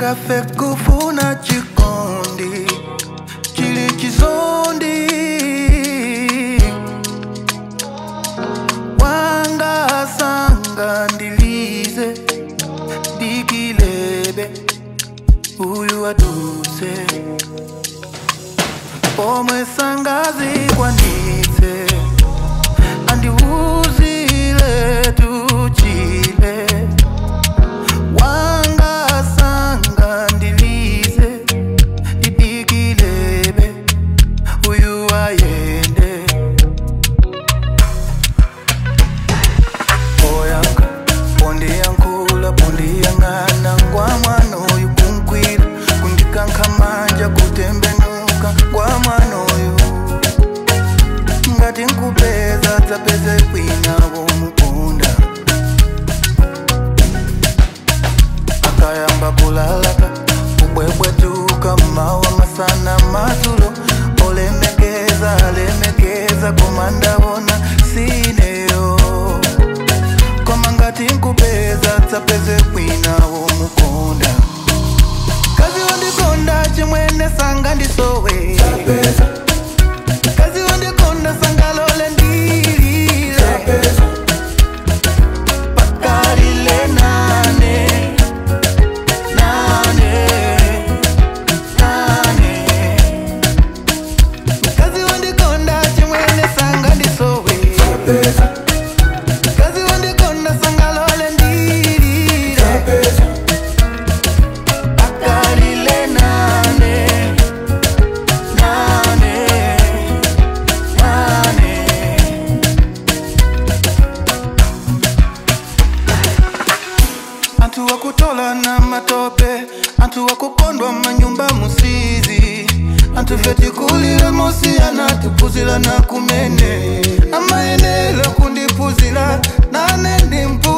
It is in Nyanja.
ngafe kufuna chikondi chili chizondi wanga sanga ndilize dikilebe uyu aduse pomwe sangazi kwanitse andiuzile tuchile wanga sanga ndilize didikilebe uyu ayende oyanga pondiyankhula pondiyang'ana ngwa mwana oyu kunkwila kundikankha manja kutembenuka ngwa mwana oyu ngati nkupeza dzapeze kwina womukunda akayamba kulalaka kubwebwetuka mawa masana madzulo olemekeza alemekeza koma ndawona sineyo koma ngati nkupeza dzapeze kwina womukunda kazi wandikonda chimwene sanga ndisowe kazi wandikonda sangalole ndilile pakalile nane nane nane kazi wandikonda chimwene sanga ndisowe kazi wandikonda sangalole ndilile pakalile nane nane nane anthu akutola na matope anthu akukondwa manyumba musizi anthu fetikulile mosiyana tipuzila na kumene amayenera kundipuzila nane ndimpu